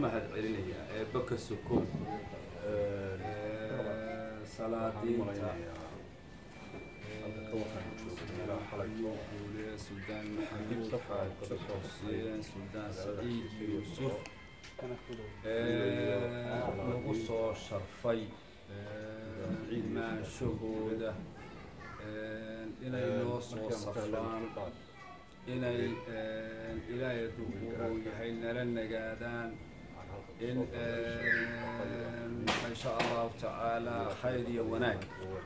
mahad celinayaa eebba ka sokow salaadiinta guule suldaan maxamed xaaji xuseen suldaan saciid yuusuf lagu soo sharfay imaanshahooda inay noo soo safraan inay ilaahay duquu yahay nala nagaadaan in insha allahu tacaala khayr iyo wanaag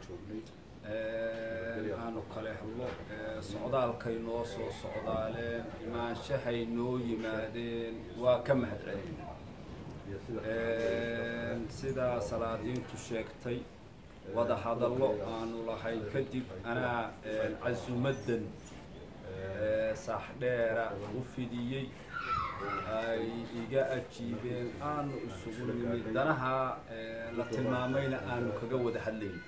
aanu kale hadlo socdaalkay noo soo socdaaleen imaanshahay noo yimaadeen waa ka mahad celin sidaa salaadiintu sheegtay wada hadallo aanu lahayn kadib anaa casumadan saaxdheera u fidiyey ay iga ajiibeen aanu isugu nimid danaha la tilmaamayna aanu kaga wada hadlayn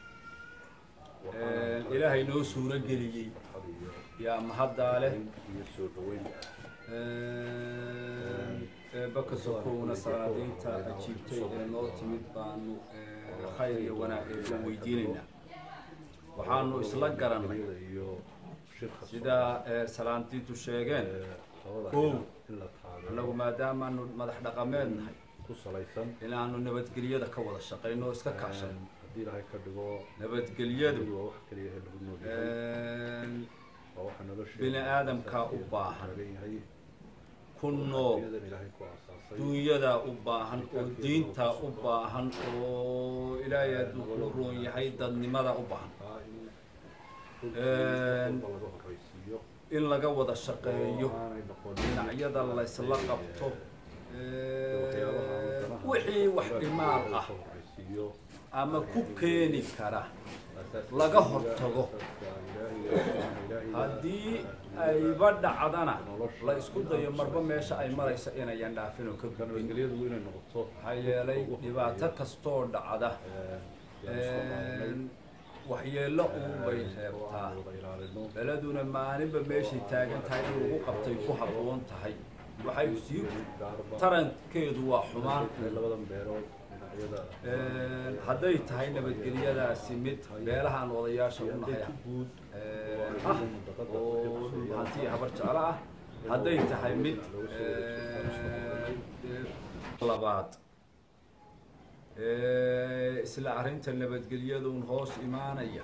ilaahay noo suuro geliyey yaa mahaddaa leh baka sokowna salaadiinta ajiibtay ee noo timid baanu khayr iyo wanaag eega weydiinaynaa waxaanu isla garannay sidaa salaantiintu sheegeen kow annagu maadaamaanu madax dhaqameed nahay inaanu nabadgelyada ka wada shaqayno oo iska kaashano nabadgelyadu bini aadamkaa u baahan ku nool dunyadaa u baahan oo diintaa u baahan oo ilaahay hadduu ku roon yahay dadnimada u baahan in laga wada shaqeeyo dhinacyada laysla qabto wixii wax dhimaal ah ama ku keeni kara laga hortago haddii ayba dhacdana la isku dayo marba meesha ay marayso inayan dhaafin oo ka gudbin maxaa yeelay dhibaato kastoo dhacda waxyeello uunbay reebtaa beladuna maalinba meeshay taagan tahay in lagu qabtay ku habboon tahay waxay sii tarankeedu waa xumaan hadday tahay nabadgelyadaasi mid beelahaan odayaasha u nahay guud ah oo hantii habar jeclo ah hadday tahay mid labaad isla arrinta nabadgelyadun hoos imaanaya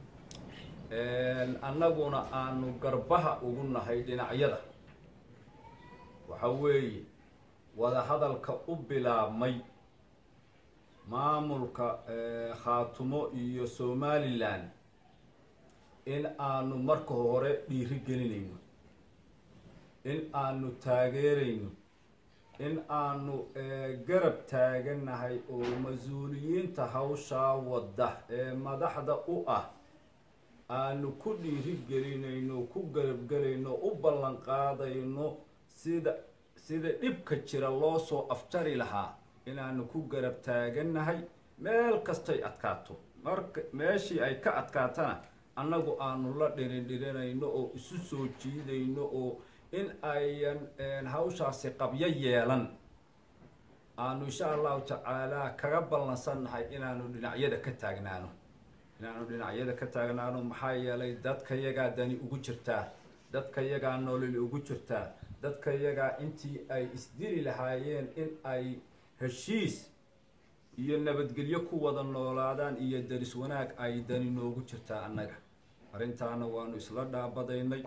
annaguna aanu garbaha ugu nahay dhinacyada waxa weeye wada hadalka u bilaabmay maamulka khaatumo iyo somalilan in aanu marka hore dhiiri gelinayno in aanu taageerayno in aanu garab taaganahay oo mas-uuliyiinta hawshaa wadda ee madaxda u ah aanu ku dhiiri gelinayno ku garabgelayno u ballan qaadayno sida sida dhibka jira loo soo afjari lahaa inaanu ku garab taaganahay meel kastay adkaato marka meeshii ay ka adkaatana annagu aanu la dhiridhirinayno oo isu soo jiidayno oo in ayan hawshaasi qabyo yeelan aanu insha allahu tacaalaa kaga ballansannahay inaanu dhinacyada ka taagnaano inaanu dhinacyada ka taagnaano maxaa yeelay dadka yagaa dani ugu jirtaa dadka yagaa nolol ugu jirtaa dadka yagaa intii ay isdili lahaayeen in ay heshiis iyo nabadgelyo ku wada noolaadaan iyo daris wanaag ay dani noogu jirtaa annaga arrintaana waanu isla dhaabadaynay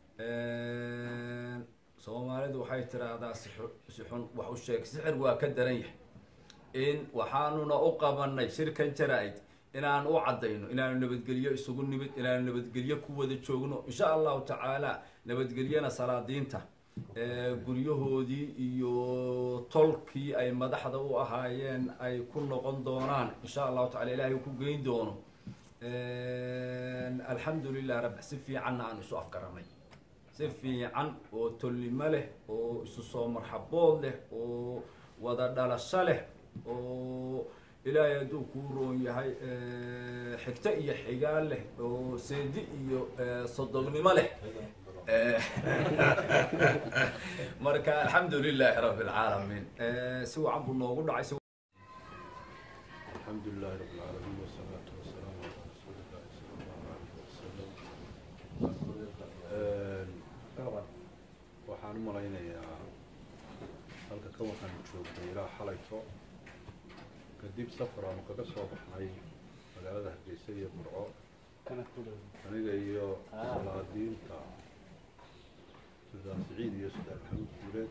soomaalidu waxay tiraahdaa sixun wax u sheeg sixir waa ka daran yahay in waxaanuna u qabanay shirkan jara-id inaan u caddayno inaanu nabadgelyo isugu nimid inaanu nabadgelyo ku wada joogno insha allahu tacaala nabadgelyana salaadiinta guryahoodii iyo tolkii ay madaxda u ahaayeen ay ku noqon doonaan insha allahu tacala ilaahay ku geyn doono alxamdu lilah rabbi si fiicanna aan isu afgaranay si fiican oo tolnimo leh oo isu soo marxabood leh oo wada dhalasho leh oo ilaahay hadduu kuu roon yahay xigto iyo xigaal leh oo seedi iyo sodognimo leh marka alxamdu lilaahi rabi alcaalamiin si wacan buu noogu dhacay si الحمد لله رب العالمين والصلاة والسلام على رسول الله صلى الله عليه وسلم waxaan u malaynayaa halka kan waxaanu joognay ilaa xalayto kadib safar aanu kaga soo baxnay magaalada hargeysa iyo burco aniga iyo salaadiinta sudaan siciid iyo sudaan maxamuud guuleed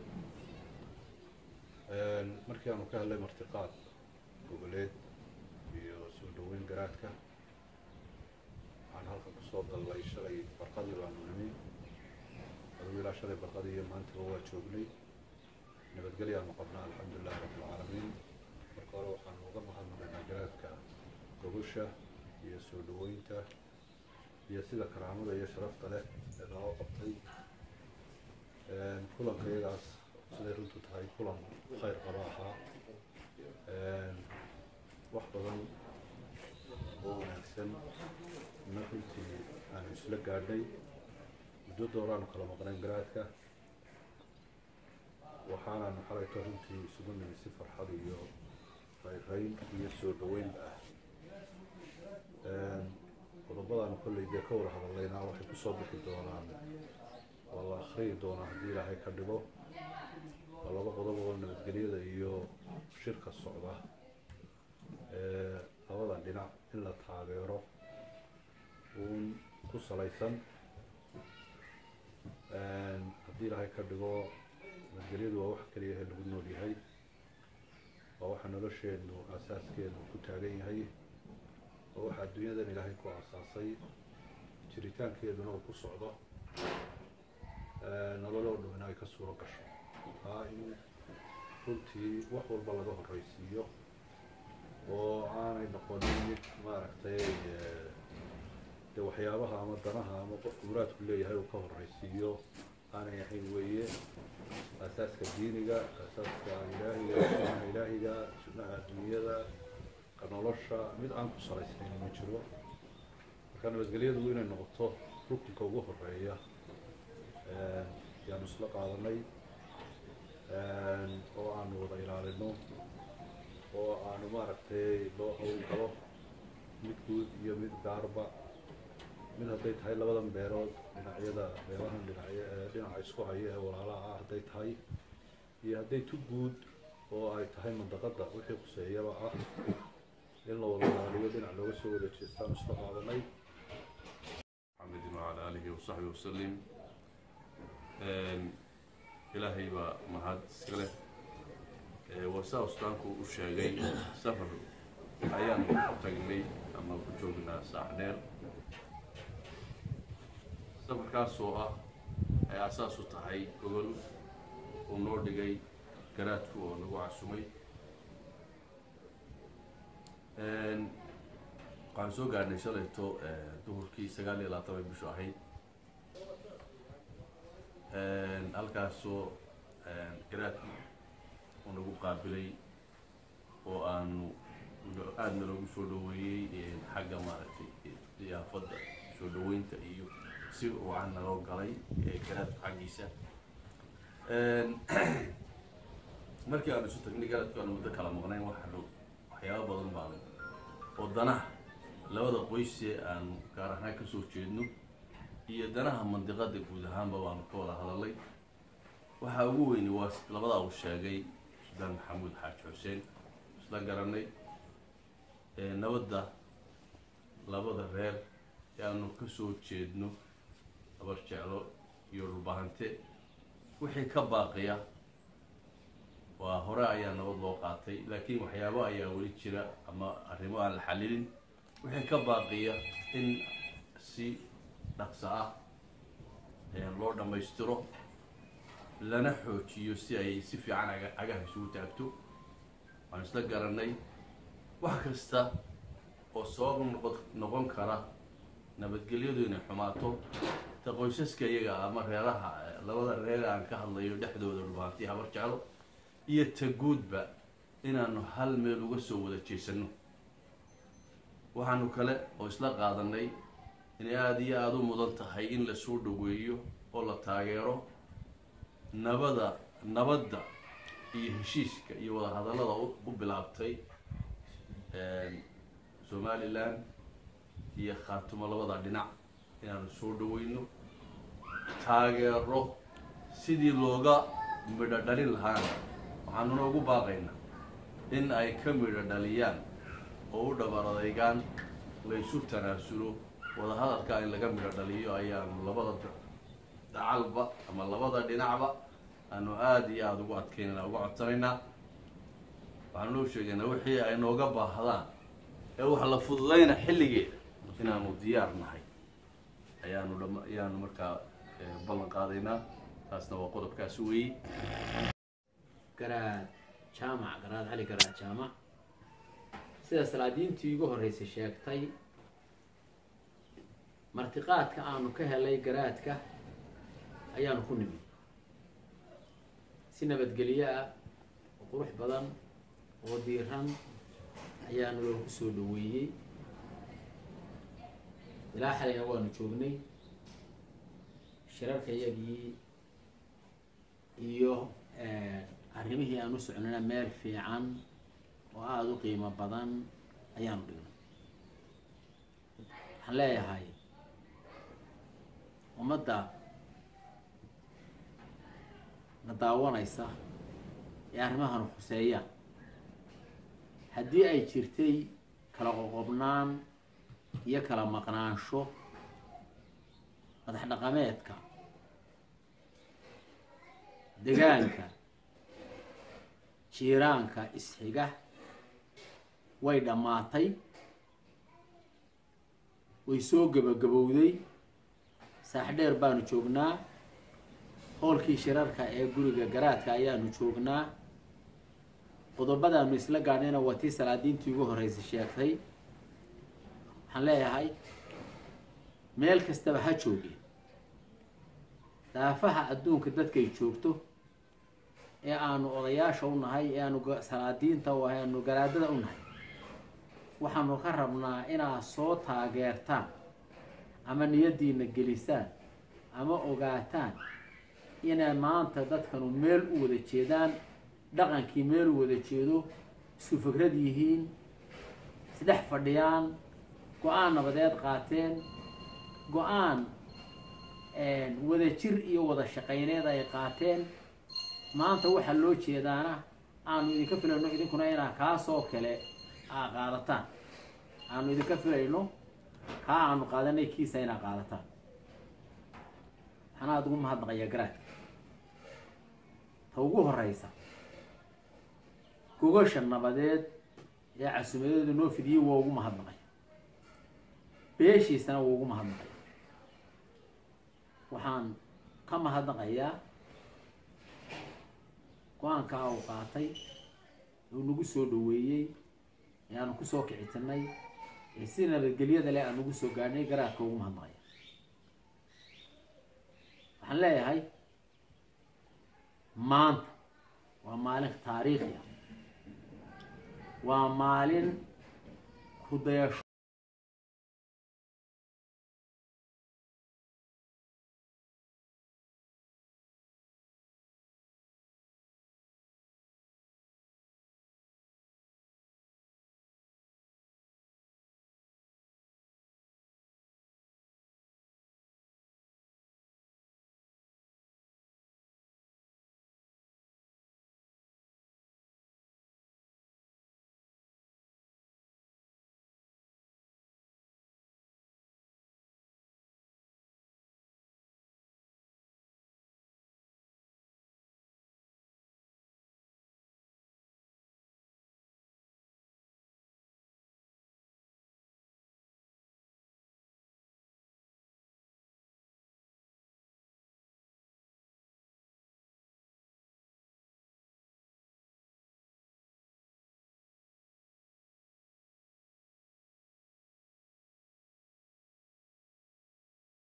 markii aanu ka helnay martiqaad goboleed iyo soo dhaweyn garaadka waxaan halka kusoo dallay shalay barqadii baanu nimi adugu ilaa shalay barqadii iyo maantaba waa joognay nabadgelyaanu qabnaa alxamdulilahi rabbi alcaalamiin marka hore waxaanu uga mahadnaqaynaa garaadka gogosha iyo soo dhaweynta iyo sida karaamada iyo sharafta leh ee noo qabtay kulanka iyagaas siday runtu tahay kulan khayr qaba ahaa wax badan oo wanaagsan na runtii aanu isla gaadhnay muddo dooraanu kala maqnayn garaadka waxaanaanu xalayto runtii isugu nimi si farxad iyo rayrayn iyo soo dhaweynba ah qodobadaanu kolley dee ka wada hadalaynaa waxay kusoo bixi doonaan waa la akhriyi doonaa haddii ilaahay ka dhigo waa laba qodob oo nabadgelyada iyo shirka socda ee labada dhinac in la taageero uun ku salaysan haddii ilaahay ka dhigo nabadgelyadu waa wax keliya ee lagu nool yahay waa waxa nolosheenu asaaskeedu ku taagan yahay waa waxa adduunyadan ilaahay ku aasaasay jiritaankeeduna uu ku socdo nololoo dhumina ay ka suuro gasho taa in runtii wax walba laga horreysiiyo oo aanay noqonin mid maaragtay de waxyaabaha ama danaha ama qofku muraadku leeyahay uu ka horreysiiyo aanay ahayn weeye asaaska diiniga asaaska ilaahiga sunnaha ilaahiga sunnaha adduunyada ka nolosha mid aan ku salaysnayn ma jiro marka nabadgelyadu inay noqoto rukunka ugu horeeya yaanu isla qaadanay oo aanu wada ilaalino oo aanu maaragtay loo hawl galo mid guud iyo mid gaarba mid hadday tahay labadan beerood dhinacyada beerahan dhinacyo dhinaca isku haya ee walaalaha ah hadday tahay iyo hadday tu guud oo ay tahay mandaqadda wixii khuseeyaba ah in la wada ilaaliyo dhinac looga soo wada jeestaanu isla qaadanay محمد وعلى آله وصحبه وسلم ilaahay baa mahad iska leh wasaa ustaanku u sheegay safar ayaanu ku tagnay ama ku joognaa saac dheer safarkaasoo ah ay asaas u tahay gogol uu noo dhigay garaadku oo nagu casumay waxaan soo gaadhnay shalayto duhurkii sagaal iyo labaatan bay bishu ahayd halkaasoo garaadku uu nagu qaabilay oo aanu aada naloogu soo dhaweeyey xagga maaragtay diyaafadda soo dhaweynta iyo si wacan naloo galay garaadku xaggiisa markii aanu isu tagnay garaadku aanu muddo kala maqnayn waxaanu waxyaaba badan baanu oo danaha labada qoyse aanu gaar ahaan kasoo jeedno iyo danaha mandiqada guud ahaanba waanu ka wada hadalay waxaa ugu weyni waa labadaa uu sheegay sudaan maxamuud xaaji xuseen isla garanay nabadda labada reer ee aanu kasoo jeedno abar jeclo iyo dhulbahante wixii ka baaqiya waa hore ayaa nabad loo qaatay laakiin waxyaabo ayaa weli jira ama arrimo aan la xalilin wixii ka baaqiya in si dhaqso ah loo dhammaystiro lana xoojiyo si ay si fiican aga agaha isugu taagto waan isla garanay wax kasta oo sabab noqon noqon kara nabadgelyadu inay xumaato ta qoysaska iyaga ama reeraha labada reer aan ka hadlayo dhexdooda dhulbaantii habar jeclo iyo ta guudba inaanu hal meel uga soo wada jeesano waxaanu kale oo isla qaadanay inay aada iyo aada u mudan tahay in la soo dhaweeyo oo la taageero nabada nabadda iyo heshiiska iyo wadahadallada u u bilaabtay somalilan iyo khaatumo labada dhinac inaanu soo dhaweyno taageero sidii looga midho dhalin lahaana waxaanuna ugu baaqaynaa in ay ka midho dhaliyaan oo u dhabar adeygaan laysu tanaasulo wadahadalka in laga midho dhaliyo ayaanu labada dacalba ama labada dhinacba aanu aada iyo aada ugu adkeynana uga codsanaynaa waxaanu loo sheegaynaa wixii ay nooga baahdaan ee wax la fududayna xilligeeda inaanu diyaar nahay ayaanu dham ayaanu markaa ballan qaadaynaa taasna waa qodobkaasi weeye garaad jaamac garaad cali garaad jaamac sida salaadiintii igu horreysay sheegtay martiqaadka aanu ka helay garaadka ayaanu ku nimid si nabadgelyo ah oo qurux badan oo diiran ayaanu loogu soo dhaweeyey ilaa xalayna waanu joognay shirarka iyagii iyo arrimihii aan u socnayna meel fiican oo aada u qiimo badan ayaanu dhignay waxaan leeyahay ummadda na daawanaysa ee arrimahanu khuseeyaan haddii ay jirtay kala qoqobnaan iyo kala maqnaansho madax dhaqameedka degaanka jiiraanka isxiga way dhammaatay way soo gebagabowday saaxdheer baanu joognaa howlkii shirarka ee guriga garaadka ayaanu joognaa qodobadaanu isla gaadhayna waa tii salaadiintii ugu horreysay sheegtay waxaan leeyahay meel kastaba ha joogeen daafaha adduunka dadkay joogto ee aanu odayaasha u nahay ee aanu salaadiinta u ahay aanu garaadada u nahay waxaanu ka rabnaa inaad soo taageertaan ama niyaddiina gelisaan ama ogaataan inay maanta dadkanu meel u wada jeedaan dhaqankii meel u wada jeedo isku fikrad yihiin isdhex fadhiyaan go-aan nabadeed qaateen go-aan wada jir iyo wada shaqayneed ay qaateen maanta waxaa loo jeedaana aanu idinka filayno idinkuna inaa kaasoo kale aa qaadataan aanu idinka filayno kaa aanu qaadanay kiisa inaa qaadataan waxaan aada ugu mahadnaqayaa garaadka ta ugu horeysa gogasha nabadeed ee casuumadeedu noo fidiyey waa ugu mahadnaqay beeshiisana waa ugu mahadnaqay waxaan ka mahadnaqayaa go-aankaa uu qaatay uu nagu soo dhaweeyey ee aanu kusoo kicitinay ee si nabadgelyada leh aan nagu soo gaadhnay garaadka ugu mahadnaqaya waxaan leeyahay maanta waa maalin taariikhi ah waa maalin hudayasho